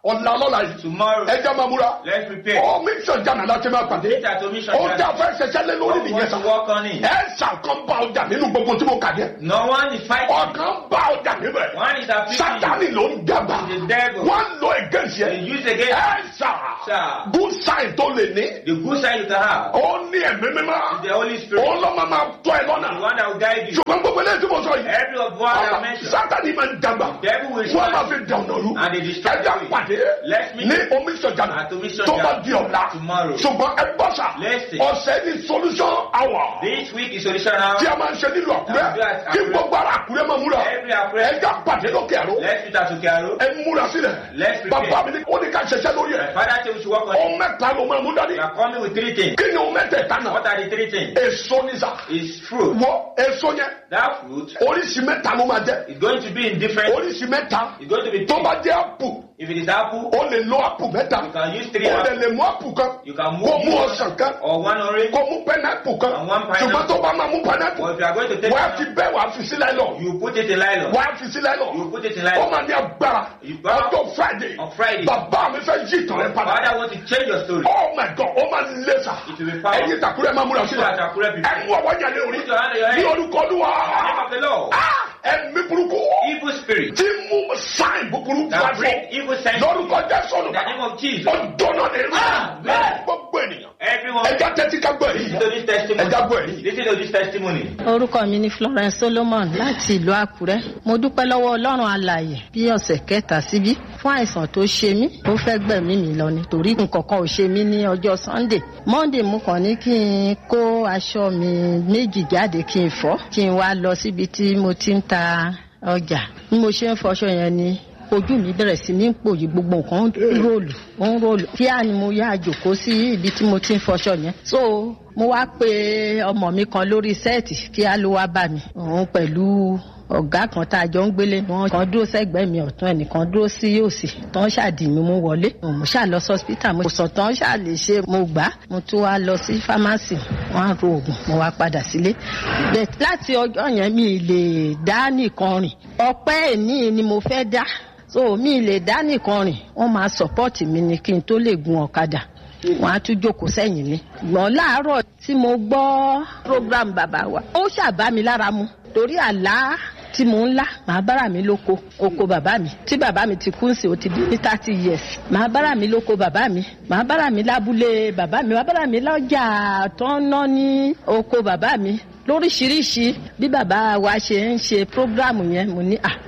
ọ̀la ọlọ́la yìí Tomorrow, ẹjẹ́ máa múra let's prepare. ó mission jana láti máa pàdé Meet at Omission ó Jana. dá fẹ́ ṣẹṣẹ́ lé lórí Don't nìyẹn want sá to work on it. ẹ ṣàkàn bá ọjà nínú gbogbo tí mo kà dé No one is fighting. ọkàn bá ọjà níbẹ̀ One is afflicting you. sátani ló ń dàgbà The devil. wọ́n lọ against They yẹn use against ẹ ṣà Sir. good sign tó lè ní the good side you can have. ó ní ẹ̀mí mímọ́ is the Holy Spirit. ó lọ́ máa máa tọ́ ẹ The lọ́nà one that will guide you. ṣùgbọ́n gbogbo eléyìí tí mo sọ yìí Every of what I ọ̀nà mentioned. sátani máa ń dàgbà Devil will wọ́n máa try fi dànù ọ̀rú and they destroy ẹja you. pàdé Let's meet ní omi sọ̀jànà at Omission tó bá Jana di ọ̀la tomorrow. ṣùgbọ́n ẹ bọ́ sà Listen. ọ̀sẹ̀ ní solution hour This week is solution hour. tí a máa ń ṣe nílùú àkúrẹ́ Àdúrà àti kí Àkúrẹ́. gbogbo ara àkúrẹ́ máa múra Every Àkúrẹ́. ẹja pàdé lókè àró Let's meet at Okearo. ẹ múra sílẹ̀ Let's prepare. bàbá mi ní ó ní ká ṣiṣẹ́ lórí ẹ̀ My father said we should work on ohun it. mẹ́ta ló máa mú dání We are coming with three things. kí ni ohun mẹ́tẹ̀ẹ̀ta náà What are the three things? èso ní sà Is fruit. wọ èso yẹn That fruit oríṣi mẹ́ta ló máa jẹ́ is going to be in different. oríṣi mẹ́ta It's going to be tó three. bá jẹ́ apple If it is apple, ó lè lo apple mẹ́ta you can use three ó lè apples. lè mú apple kan You can kó move mú one ọsàn kan or one orange. kó mú pineapple kan And one pineapple. ṣùgbọ́n tó bá máa mú pineapple Or if you are going to take wàá it fi out, bẹ́ẹ̀ wàá fi sílẹ̀ lọ you put it in nylon. wàá fi sílẹ̀ lọ You put it in ó nylon. máa ní agbára You bow ọjọ́ friday on Friday. bàbá mi fẹ́ yí ìtàn rẹ padà Father want to change your story. oh my god ó máa lé sa It will be powerful. ẹ̀yin ìtàkùrẹ́ máa múra sílẹ̀ You are Àkúrẹ́ people. ẹ̀ mú ọwọ́ yẹn lé orí Put your hand on your ní head. orúkọ olúwa In the name of the Lord. Ah, ẹ̀mí burúkú Evil spirit tí mú sáìn búburú that wá bring fún evil sense. lórúkọ jésù In the name of Jesus. ọjọ́ náà ní Amen. gbogbo ènìyàn Everyone ẹja tẹ́tí ká gbọ́ èyí listen to this testimony. ẹja gbọ́ èyí. Listen to this testimony. orúkọ mi ni florence solomon láti ìlú àkúrẹ́ mo dúpẹ́ lọ́wọ́ ọlọ́run alààyè bí ọ̀sẹ̀ kẹta síbí fún àìsàn tó ṣe mí ó fẹ́ gbẹ̀mí mi lọ ni torí nǹkan kan ò ṣe mí ní ọjọ́ sunday monday mo kàn ní kí n kó aṣọ mi méjì jáde kí n fọ́ kí n wá lọ síbi tí mo ti ń ta ọjà bí mo ṣe ń fọṣọ yẹn ni ojú mi bẹ̀rẹ̀ sí ní pòyì gbogbo nǹkan ń rólù ó ń rólù kíá ni mo yá àjòkó sí ibi tí mo ti ń fọṣọ yẹn so mo wá pe ọmọ mi kan lórí sẹ́ẹ̀tì kíá ló wá bá mi òun pẹ̀lú ọ̀gá kan tá a jọ ń gbélé wọn kan dúró sẹ́gbẹ̀ẹ́ mi ọ̀tún ẹnìkan dúró sí òsì tán ṣàdì mi mú wọlé mo ṣáà lọ sí hospital mo sọ tán ṣáà lè ṣe mo gbà á mo tún wá lọ sí pharmacy wọn á ro oògùn mo wá padà sílé But láti ọjọ́ yẹn mi lè dá nìkan rìn ọpẹ́ ẹ̀ní ni mo fẹ́ dá so mi lè dá nìkan rìn wọ́n máa support mi ni kí n tó lè gun ọ̀kadà wọ́n á tún jókòó sẹ́yìn mi gbọ́n láàárọ̀ tí mo gbọ́ program bàbá wa ó ṣàbá mi lára mu torí àlá tí mò ń lá màá bára mi lóko oko bàbá mi tí bàbá mi ti kú sí o ti di ní thirty years màá bára mi lóko bàbá mi màá bára mi lábúlé bàbá mi màá bára mi lọ́jà tó ń ná ní oko bàbá mi lóríṣiríṣi bí bàbá wa ṣe ń ṣe program yẹn mo ní à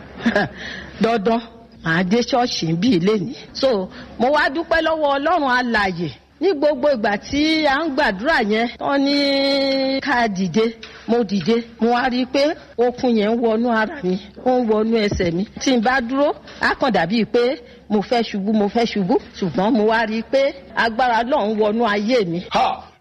dandan màá dé ṣọ́ọ̀ṣì bí ilé ni so mo wá dúpẹ́ lọ́wọ́ ọlọ́run alàyè ní gbogbo ìgbà tí a ń gbàdúrà yẹn tán ní ká dìde mo dìde mo wá rí i pé okun yẹn ń wọnú ara mi ó ń wọnú ẹsẹ̀ mi tí n bá dúró á kàn dàbí pé mo fẹ́ ṣubú mo fẹ́ ṣubú ṣùgbọ́n mo wá rí i pé agbára náà ń wọnú ayé mi ha